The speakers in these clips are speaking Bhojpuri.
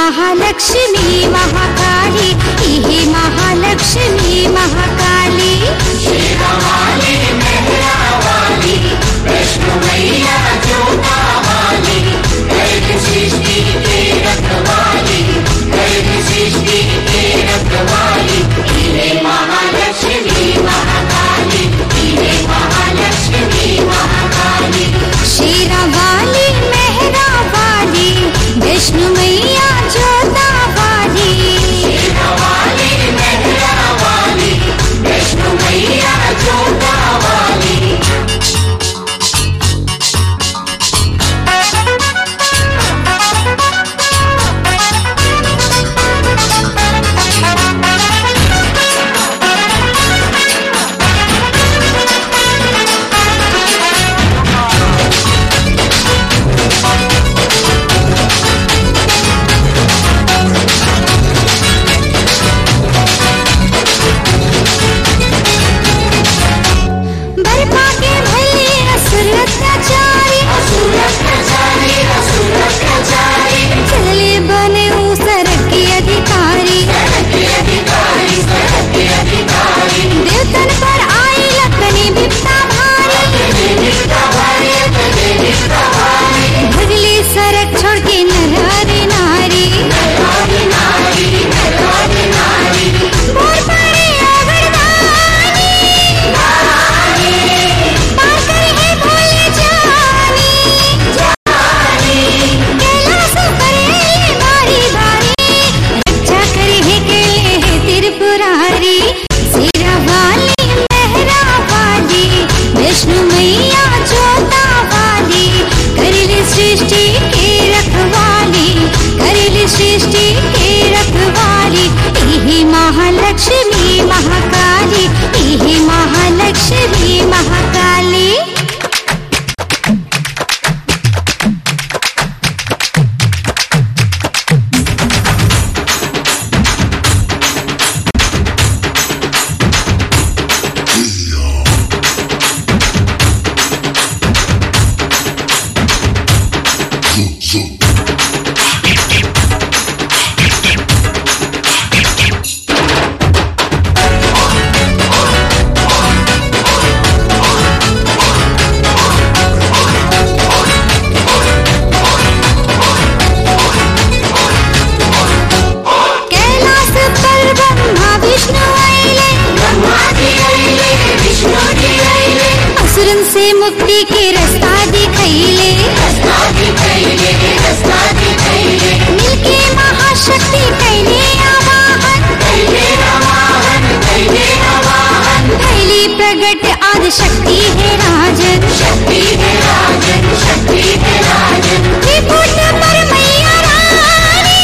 महालक्ष्मी महाकाली इहे महालक्ष्मी महाकाली शेरा वाली मेहरा वाली विष्णु मैया जोता वाली बर्फा के भले असुर अत्याचारी चले बने ऊसर के अधिकारी देवतन पर आई लखनी बिपता भारी भगले सरक छोड़ के नर नारी बोल पड़े अगरदानी पार करे है भोले जानी कैलाश करे बारी बारी रक्षा करे है केले है त्रिपुरारी सिरा वाली मेहरा वाली विष्णु मैया जोता वाली करिल सृष्टि के रखवाली करिल सृष्टि के रखवाली इहे महालक्ष्मी महाकाली इहे महालक्ष्मी महाकाली कैलास पर ब्रह्मा विष्णु आइले असुरन से मुक्ति के रास्ता दिखैले मिलके महाशक्ति कैले आवाहन कैली प्रगट आदि शक्ति है राजन त्रिपुट पर मैया रानी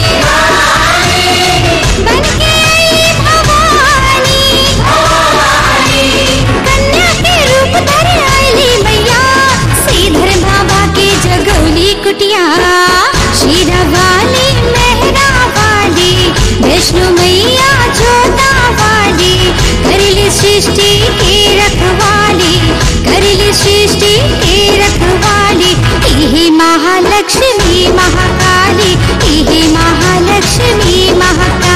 बनके आई भवानी कन्या के रूप धर आईली मैया श्रीधर बाबा के जगौली कुटिया शीरा वाली मेहरा वाली विष्णु मैया जोता वाली करिली सृष्टि के रखवाली करिली सृष्टि के रखवाली इहे महालक्ष्मी महाकाली इहे महालक्ष्मी महाकाली